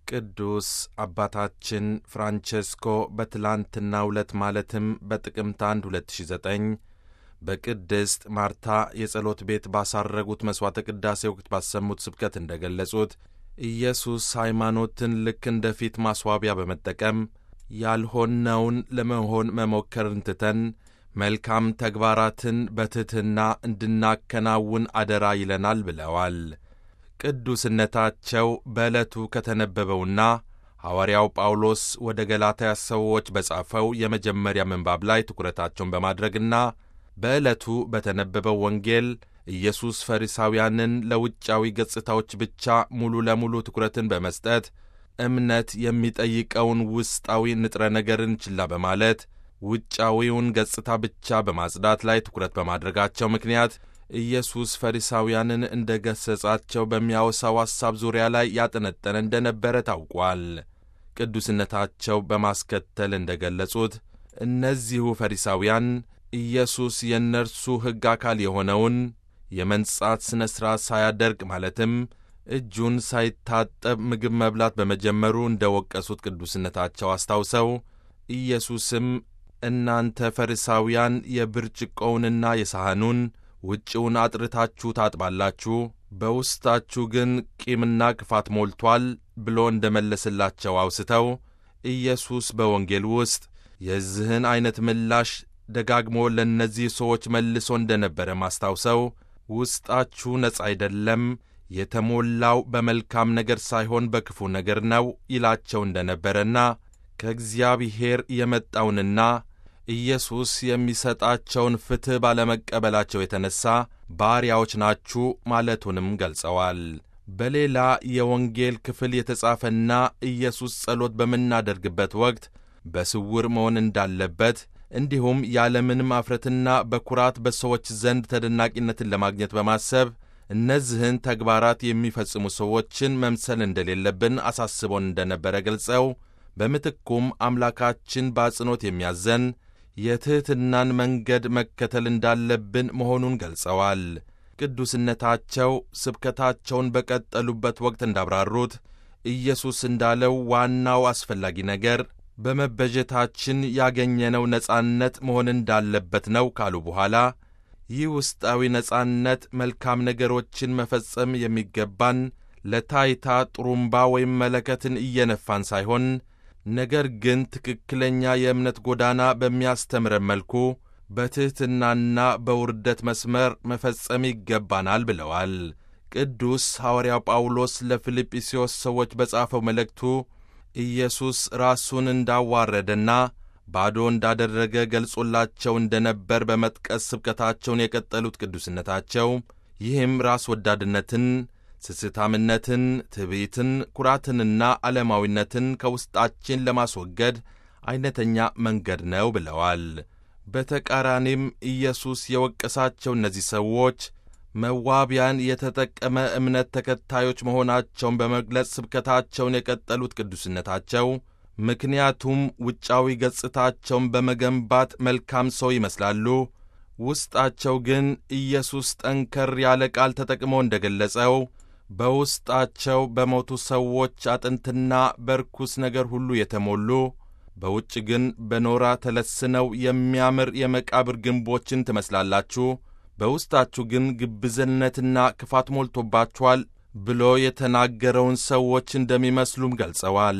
ቅዱስ አባታችን ፍራንቼስኮ በትላንትናው ዕለት ማለትም በጥቅምት 1 2009 በቅድስት ማርታ የጸሎት ቤት ባሳረጉት መሥዋዕተ ቅዳሴ ወቅት ባሰሙት ስብከት እንደ ገለጹት ኢየሱስ ሃይማኖትን ልክ እንደ ፊት ማስዋቢያ በመጠቀም ያልሆነውን ለመሆን መሞከርን ትተን መልካም ተግባራትን በትሕትና እንድናከናውን አደራ ይለናል ብለዋል። ቅዱስነታቸው በዕለቱ ከተነበበውና ሐዋርያው ጳውሎስ ወደ ገላትያ ሰዎች በጻፈው የመጀመሪያ ምንባብ ላይ ትኩረታቸውን በማድረግና በዕለቱ በተነበበው ወንጌል ኢየሱስ ፈሪሳውያንን ለውጫዊ ገጽታዎች ብቻ ሙሉ ለሙሉ ትኩረትን በመስጠት እምነት የሚጠይቀውን ውስጣዊ ንጥረ ነገርን ችላ በማለት ውጫዊውን ገጽታ ብቻ በማጽዳት ላይ ትኩረት በማድረጋቸው ምክንያት ኢየሱስ ፈሪሳውያንን እንደ ገሠጻቸው በሚያወሳው ሐሳብ ዙሪያ ላይ ያጠነጠነ እንደነበረ ታውቋል። ቅዱስነታቸው በማስከተል እንደ ገለጹት እነዚሁ ፈሪሳውያን ኢየሱስ የእነርሱ ሕግ አካል የሆነውን የመንጻት ሥነ ሥርዓት ሳያደርግ ማለትም እጁን ሳይታጠብ ምግብ መብላት በመጀመሩ እንደ ወቀሱት ቅዱስነታቸው አስታውሰው ኢየሱስም እናንተ ፈሪሳውያን የብርጭቆውንና የሳህኑን ውጭውን አጥርታችሁ ታጥባላችሁ፣ በውስጣችሁ ግን ቂምና ክፋት ሞልቷል ብሎ እንደ መለስላቸው አውስተው ኢየሱስ በወንጌል ውስጥ የዚህን ዐይነት ምላሽ ደጋግሞ ለእነዚህ ሰዎች መልሶ እንደ ነበረ ማስታውሰው ውስጣችሁ ነጻ አይደለም፣ የተሞላው በመልካም ነገር ሳይሆን በክፉ ነገር ነው ይላቸው እንደ ነበረና ከእግዚአብሔር የመጣውንና ኢየሱስ የሚሰጣቸውን ፍትሕ ባለመቀበላቸው የተነሣ ባሪያዎች ናችሁ ማለቱንም ገልጸዋል። በሌላ የወንጌል ክፍል የተጻፈና ኢየሱስ ጸሎት በምናደርግበት ወቅት በስውር መሆን እንዳለበት እንዲሁም ያለምንም አፍረትና በኩራት በሰዎች ዘንድ ተደናቂነትን ለማግኘት በማሰብ እነዚህን ተግባራት የሚፈጽሙ ሰዎችን መምሰል እንደሌለብን አሳስቦን እንደነበረ ገልጸው በምትኩም አምላካችን በአጽንኦት የሚያዘን የትሕትናን መንገድ መከተል እንዳለብን መሆኑን ገልጸዋል። ቅዱስነታቸው ስብከታቸውን በቀጠሉበት ወቅት እንዳብራሩት ኢየሱስ እንዳለው ዋናው አስፈላጊ ነገር በመበጀታችን ያገኘነው ነጻነት መሆን እንዳለበት ነው ካሉ በኋላ ይህ ውስጣዊ ነጻነት መልካም ነገሮችን መፈጸም የሚገባን ለታይታ ጥሩምባ ወይም መለከትን እየነፋን ሳይሆን ነገር ግን ትክክለኛ የእምነት ጎዳና በሚያስተምረን መልኩ በትሕትናና በውርደት መስመር መፈጸም ይገባናል ብለዋል። ቅዱስ ሐዋርያው ጳውሎስ ለፊልጵስዩስ ሰዎች በጻፈው መልእክቱ ኢየሱስ ራሱን እንዳዋረደና ባዶ እንዳደረገ ገልጾላቸው እንደ ነበር በመጥቀስ ስብከታቸውን የቀጠሉት ቅዱስነታቸው ይህም ራስ ወዳድነትን ስስታምነትን፣ ትዕቢትን፣ ኩራትንና ዓለማዊነትን ከውስጣችን ለማስወገድ ዐይነተኛ መንገድ ነው ብለዋል። በተቃራኒም ኢየሱስ የወቀሳቸው እነዚህ ሰዎች መዋቢያን የተጠቀመ እምነት ተከታዮች መሆናቸውን በመግለጽ ስብከታቸውን የቀጠሉት ቅዱስነታቸው ምክንያቱም ውጫዊ ገጽታቸውን በመገንባት መልካም ሰው ይመስላሉ፣ ውስጣቸው ግን ኢየሱስ ጠንከር ያለ ቃል ተጠቅሞ እንደ ገለጸው በውስጣቸው በሞቱ ሰዎች አጥንትና በርኩስ ነገር ሁሉ የተሞሉ በውጭ ግን በኖራ ተለስነው የሚያምር የመቃብር ግንቦችን ትመስላላችሁ፣ በውስጣችሁ ግን ግብዝነትና ክፋት ሞልቶባችኋል ብሎ የተናገረውን ሰዎች እንደሚመስሉም ገልጸዋል።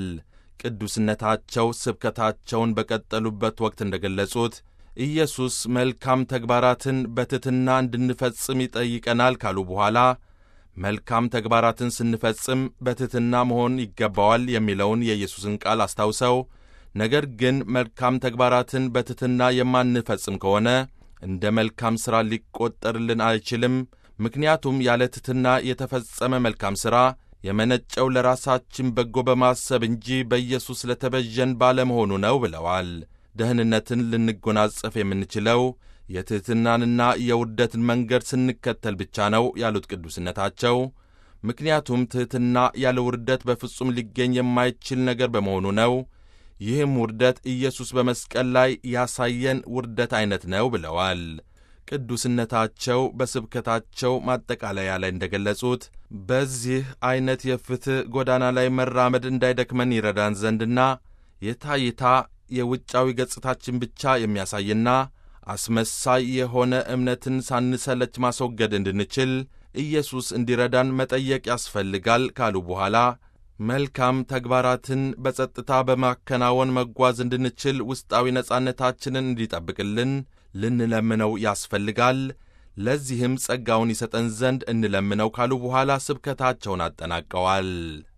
ቅዱስነታቸው ስብከታቸውን በቀጠሉበት ወቅት እንደ ገለጹት ኢየሱስ መልካም ተግባራትን በትሕትና እንድንፈጽም ይጠይቀናል ካሉ በኋላ መልካም ተግባራትን ስንፈጽም በትሕትና መሆን ይገባዋል የሚለውን የኢየሱስን ቃል አስታውሰው ነገር ግን መልካም ተግባራትን በትሕትና የማንፈጽም ከሆነ እንደ መልካም ሥራ ሊቆጠርልን አይችልም። ምክንያቱም ያለ ትሕትና የተፈጸመ መልካም ሥራ የመነጨው ለራሳችን በጎ በማሰብ እንጂ በኢየሱስ ለተበዠን ባለመሆኑ ነው ብለዋል። ደህንነትን ልንጎናጸፍ የምንችለው የትሕትናንና የውርደትን መንገድ ስንከተል ብቻ ነው ያሉት ቅዱስነታቸው፣ ምክንያቱም ትሕትና ያለ ውርደት በፍጹም ሊገኝ የማይችል ነገር በመሆኑ ነው። ይህም ውርደት ኢየሱስ በመስቀል ላይ ያሳየን ውርደት ዐይነት ነው ብለዋል። ቅዱስነታቸው በስብከታቸው ማጠቃለያ ላይ እንደገለጹት በዚህ ዐይነት የፍትሕ ጎዳና ላይ መራመድ እንዳይደክመን ይረዳን ዘንድና የታይታ የውጫዊ ገጽታችን ብቻ የሚያሳይና አስመሳይ የሆነ እምነትን ሳንሰለች ማስወገድ እንድንችል ኢየሱስ እንዲረዳን መጠየቅ ያስፈልጋል ካሉ በኋላ መልካም ተግባራትን በጸጥታ በማከናወን መጓዝ እንድንችል ውስጣዊ ነጻነታችንን እንዲጠብቅልን ልንለምነው ያስፈልጋል። ለዚህም ጸጋውን ይሰጠን ዘንድ እንለምነው ካሉ በኋላ ስብከታቸውን አጠናቀዋል።